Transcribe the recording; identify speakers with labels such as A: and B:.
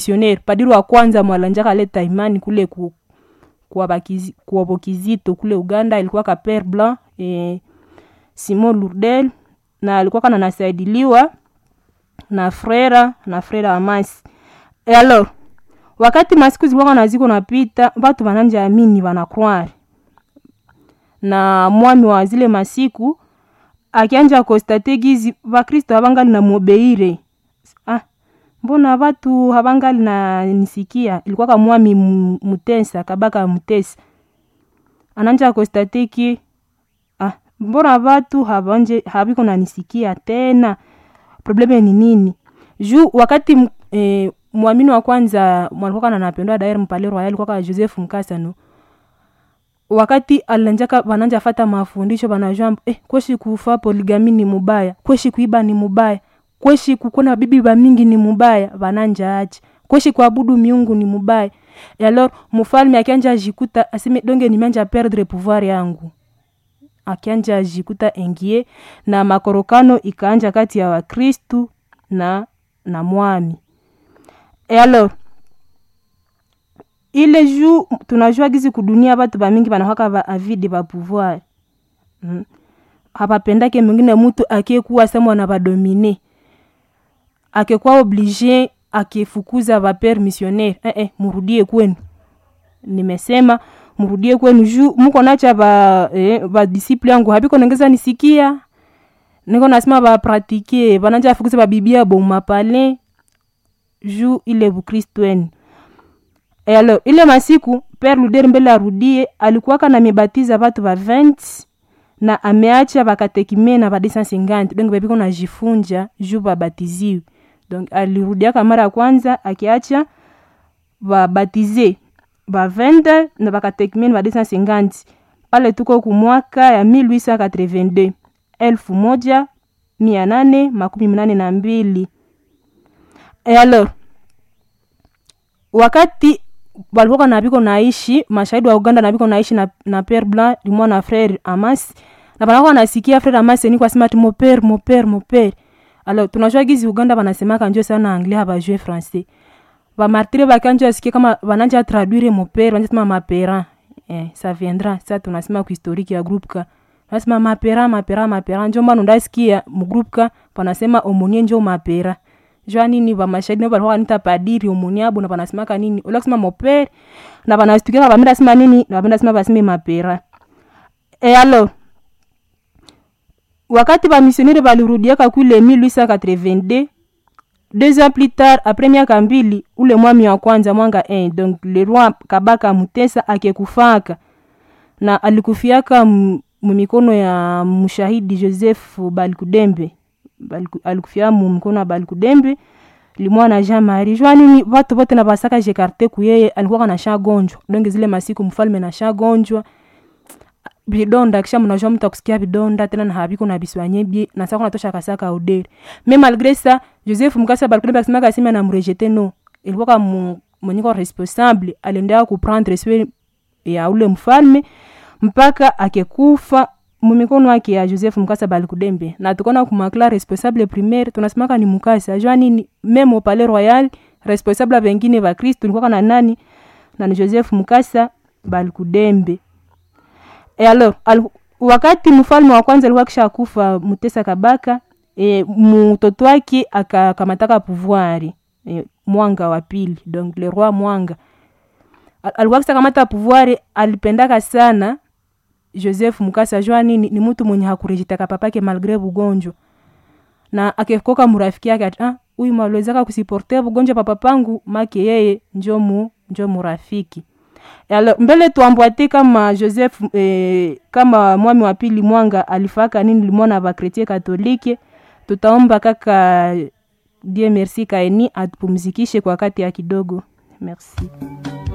A: missionnaire padiri wa kwanza mwalanjaka aleta imani kule ku kuwabo kizito kule uganda ilikuwa ka pere blanc e, simon lourdel na alikuwa kana nasaidiliwa na frera na frera amasi e alors wakati masiku zilikuwa na ziko napita batu bananja amini banakwari na mwami wa zile masiku akianja kostate gizi bakristo habangali na mubeire ah, mbona batu habangali na nisikia ilikuwa ka mwami mutesa kabaka mutesa ananja kostate ki ah, mbona batu habanje habiko na nisikia tena probleme ni nini juu wakati eh, mwamini wa kwanza mwalikuwa kana napendwa daire mpale royal alikuwa ka joseph mkasano wakati alanjaka bananja fata mafundisho banajua eh, kweshi kufa poligami ni mubaya kweshi kuiba ni mubaya kweshi kukona bibi bamingi ni mubaya bananja ache kweshi kuabudu miungu ni mubaya e alors mufalme akianja jikuta aseme donge nimeanja perdre pouvoir yangu akianja jikuta engie na makorokano ikaanja kati ya wakristu na na mwami e alors ile ju tunajua gizi kudunia batu bamingi banahaka ba avide ba pouvoir mm. hapapendake mwingine mutu akiekuwa semwa na badomine akekuwa oblige akifukuza bapere missionnaire eh, eh, murudie kwenu nimesema murudie kwenu juu muko nacha ba eh, badisiple yangu habiko nengeza nisikia niko nasema bapratike bananja afukuza babibia bomapale juu ile bukristu wenu e alors ile masiku pere luder mbele arudie alikuwaka na mibatiza batu ba 20 na ameacha bakatekime na ba 250 donc bebiko najifunja juu babatiziwe donc alirudiaka mara ya kwanza akiacha babatize ba 20 na bakatekime na ba 250 pale tuko kumwaka ya 1882 elfu moja mia nane makumi mnane na mbili e alors wakati balikuwa na biko naishi mashahidi wa uganda na biko naishi na, na pere blanc limwa na frere amas na banakuwa nasikia frere amas ni kwasema ati mopere mopere mopere alors tunajua gizi uganda banasemaka njo sana anglais habajue français bamartire bakanjo asikie kama bananja traduire mopere banjasema mapera eh, ça viendra sa tunasema kuhistoriki ya groupe ka nasema mapera mapera mapera njo mbano ndasikia mugroupe ka panasema omonie njo mapera jua nini bamashahidi nabo balikuwa nita padiri omoni abo na banasemaka nini ola kusema mopere na banastukaka bamenda sema nini na bamenda sema baseme mapera e alors wakati bamisionere balirudiaka kule 1882 deux ans plus tard après miaka mbili ule mwami wa kwanza mwanga 1 donc le roi kabaka mutesa akekufaka na alikufiaka mumikono ya mshahidi joseph balikudembe alikufia mu mkono wa balikudembe limwa na jean marie jua nini watu vote na basaka jekarte kuyeye alikuwa na shagonjwa donge zile masiku mfalme na shagonjwa bidonda kisha mnajua mtu akusikia bidonda tena na habiko na biswanye bie na sasa kunatosha kasaka udere mais malgré ça joseph mukasa balikudembe akisema kasema na mrejete no ilikuwa kama mwenyeko responsable aliendelea kuprendre soin ya ule mfalme mpaka akekufa mumikono wake ya joseph mukasa balikudembe na tukona kumakla responsable primaire tunasemaka ni mukasa jua nini meme au palais royal responsable vengine va kristu ilikuwa na nani na ni joseph mukasa balikudembe e alors al, wakati mfalme wa kwanza alikuwa kisha kufa mutesa kabaka e, mtoto wake akakamataka pouvoir e, mwanga wa pili donc le roi mwanga al, alikuwa kisha kamata pouvoir alipendaka sana joseph mukasa jua nini ni mtu mwenye hakurejitaka papake malgre bugonjwa na akekoka murafiki yake ati ah, huyu maliwezaka kusiporte bugonjwa papapangu make yeye njo mu njo murafiki alors mbele tuambwate kama joseph eh, kama mwami wa pili mwanga alifaka nini limwana bakretie katolike tutaomba kaka die merci kaeni atupumzikishe kwa wakati ya kidogo merci